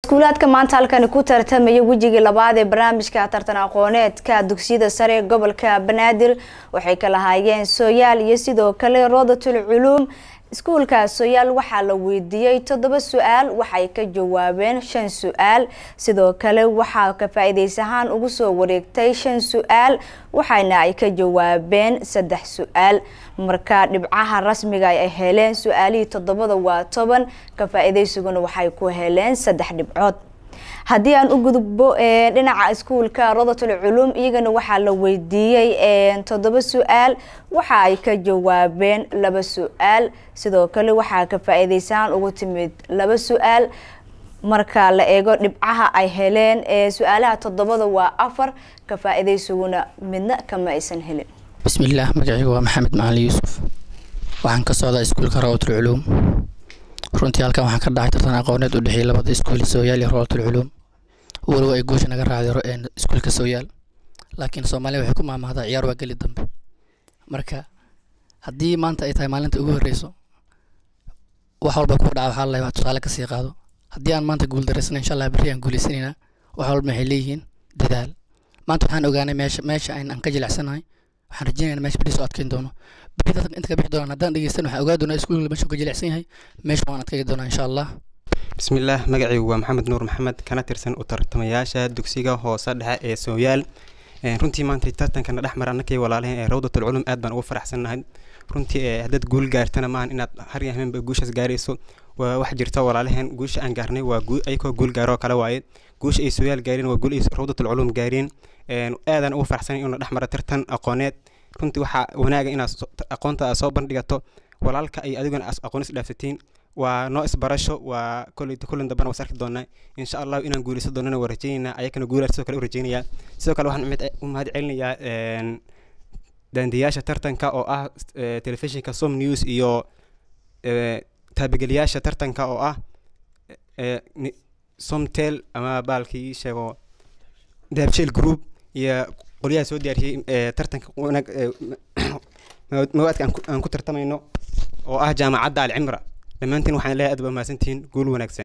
iskuulaadka maanta halkani ku tartamaya wejigii labaad ee barnaamijka tartan aqooneedka dugsiyada sare ee gobolka banaadir waxay ka lahaayeen sooyaal iyo sidoo kale roodatul culuum iskuulka sooyaal waxaa la weydiiyey toddoba su-aal waxay ka jawaabeen shan su-aal sidoo kale waxaa ka faa-iideys ahaan ugu soo wareegtay shan su-aal waxaana ay ka jawaabeen saddex su-aal marka dhibcaha rasmiga ay heleen su-aalihii toddobada waa toban ka faa-iideysiguna waxay ku heleen saddex dhibcood haddii aan u gudbo dhinaca iskuulka rodatul culuum iyagana waxaa la weydiiyey toddoba su-aal waxa ay ka jawaabeen laba su-aal sidoo kale waxaa ka faa-iideysaan ugu timid laba su-aal marka la eego dhibcaha ay heleen su-aalaha toddobada waa afar ka faa-iideysiguna midna kama aysan helin bismillaah magacaygu waa maxamed macalin yuusuf waxaan ka socdaa iskuulka rawatul culuum runtii halkan waxaan ka dhacay tartan aqooneed u dhexeeyay labada iskuul sooyaal iyo rawatul culuum walow ay guusha naga raacday iskuulka sooyaal laakiin soomaaliya waxay ku maamahdaa ciyaar waa geli dambe marka haddii maanta ay tahay maalinta ugu horreyso wax walba ku dhaca waxaa lalahay wax tusaale kasii qaado haddii aan maanta guuldareysana insha allah berri aan guuleysanaynaa wax walba waxay leeyihiin dadaal maanta waxaan ogaanay meesha meesha aan ka jilicsanahay waxaan rajeynaynaa meesha berri soo adkeyn doono berri dadka inta ka bixi doonaan haddaan dhegeysan waxaan ogaa doonaa iskuulka meesha ka jilicsan yahay meesha waan adkeygi doonaa insha allah bismillaah magacaygu waa maxamed nuur maxamed kana tirsan u tartamayaasha dugsiga hoose dhexe ee sooyaal runtii maanta tartankana dhexmar annakay walaalaheen ee rawdatul culum aad baan ugu faraxsannahay runtii haddaad guul gaartana maahan inaad har iyo habeenba guushaas gaarayso waa wax jirta walaalaheen guusha aan gaarnay waa ayakoo guul gaaroo kale waaye guusha ay sooyaal gaareen waa guul ay rawdatul culum gaareen aadaan ugu faraxsanay inuu dhexmara tartan aqooneed runtii waxaa wanaaga inaad aqoonta soo bandhigato walaalka ay adiguna aqoon is dhaafsatiin waa noo isbarasho waa koley kulan dambana was arki doonaa insha allahu inaan guuleysan doonana waa rajeynaynaa ayakana guulaar sidoo kale u rajeynayaa sidoo kale waxaan u mahad celinayaa daandiyaasha tartanka oo ah telefishinka som news iyo taabageliyaasha tartanka oo ah somtel ama baalkii sheego daabsheel group iyo qolyaha soo diyaariyey tartanka mawaadka aan ku tartamayno oo ah jaamacadda alcimra dhammaantiin waxaan leeyahay aad ba mahadsantihiin guul wanaagsan